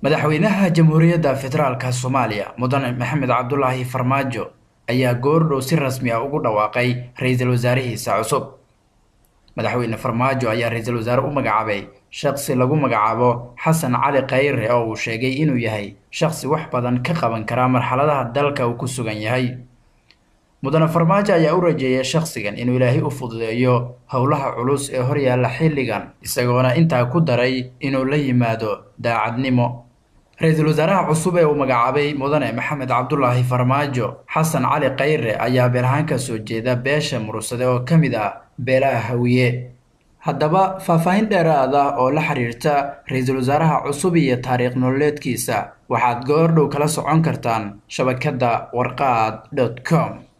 madaxweynaha jamhuuriyadda federaalka soomaaliya mudane maxamed cabdulaahi farmaajo ayaa goordhow si rasmi ah ugu dhawaaqay ra-iisul wasaarihiisa cusub madaxweyne farmaajo ayaa ra-iisul wasaare u magacaabay shaqsi lagu magacaabo xasan cali khayre oo uu sheegay inuu yahay shaqsi wax badan ka qaban kara marxaladaha dalka uu ku sugan yahay mudane farmaajo ayaa u rajeeyay shakhsigan inuu ilaahay u fududeeyo howlaha culus ee horyaalla xilligan isagoona intaa ku daray inuu la yimaado daacadnimo ra-iisul wasaaraha cusub ee uu magacaabay mudane maxamed cabdulaahi farmaajo xasan cali khayre ayaa beelahaan ka soo jeeda beesha murugsade oo ka mid ah beelaha hawiye haddaba faahfaahin dheeraad ah oo la xiriirta ra-iisul wasaaraha cusub iyo taariikh nololeedkiisa waxaad goordhow kala socon kartaan shabakadda warqaad dot com